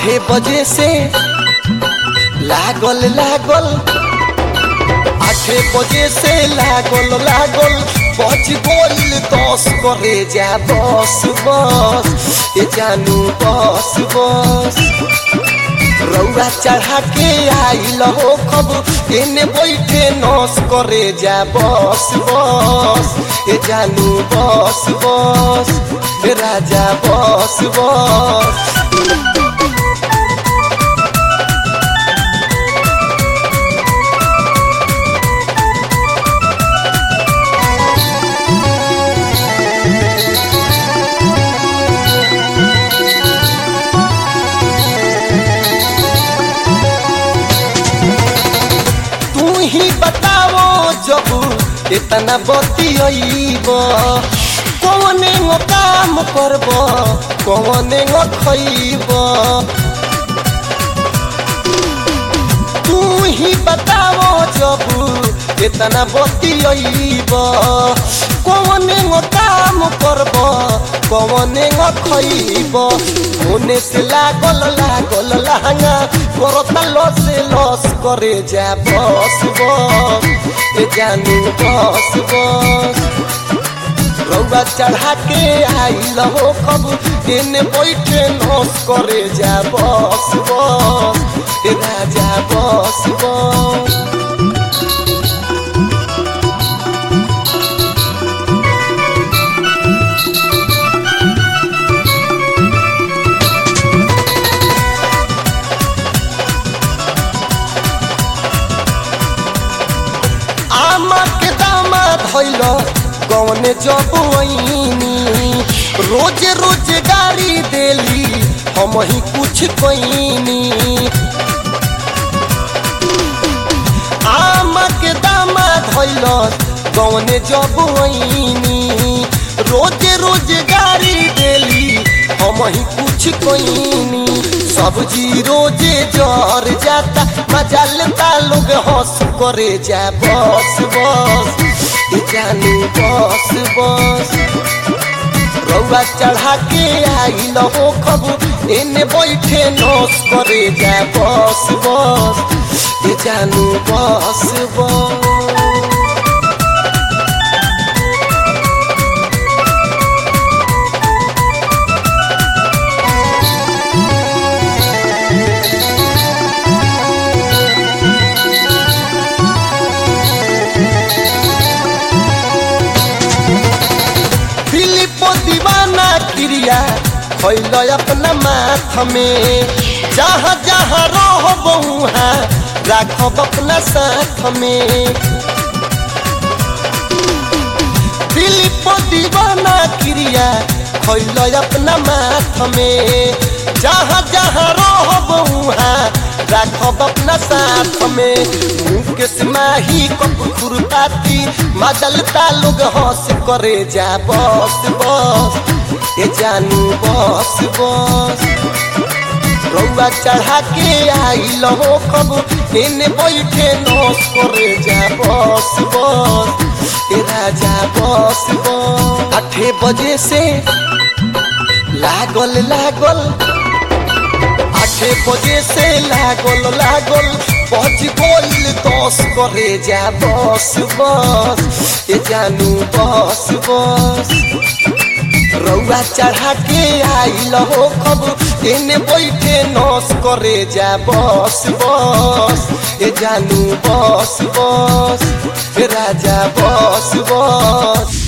आठे बजे से लागल लागल आठे बजे से लागल लागल बज गइल दस करे जा बस बस ए जानू बस बस रौआ चढ़ा के आइल हो खब एने बैठे नस करे जा बस बस ए जानू बस बस ए राजा बस बस तू ही बताओ जब इतना बतियब कौने गो काम करब कौने गो खैब तू ही बताओ जब इतना बतियब कौने गो काम करब कौने गो खैब होने से लागल लागल लहंगा करता लस लस करे जा बस बस ए जानू बस बस रौआ चढ़ा के आइल हो कब एने बैठे नस करे जा बस बस ए राजा बस बस आमा के दामा धैल कौने जब वहीनी रोज रोज गाड़ी देली हम ही कुछ कईनी आमा के दामा धैल कौने जब वहीनी रोज रोज गाड़ी देली हम ही कुछ कईनी सब्जी रोजे जर जाता मजा लेता लोग हंस करे जा बस बस ए जानू बस बस रौआ चढ़ा के आइल हो खब एने बैठे नस करे जा बस बस ए जानू बस बस फिलिपो दीवाना क्रिया खैल अपना माथ में जहाँ जहाँ रह वहाँ राखब अपना साथ में फिलिपो दीवाना क्रिया खैल अपना माथ में जहाँ जहाँ रह वहाँ राखब अपना साथ में मुकेश माही कप खुरपाती मजलता लोग हंस करे जा बस बस ए जानू बस बस रौआ चढ़ा के आइल हो कब एने बैठे नस करे जा बस बस ए राजा बस बस आठे बजे से लागल लागल आठे बजे से लागल लागल बज गइल दस करे जा बस बस ए जानू बस बस रौआ चढ़ा के आइल हो कब एने बैठे नस करे जा बस बस ए जानू बस बस ए राजा बस बस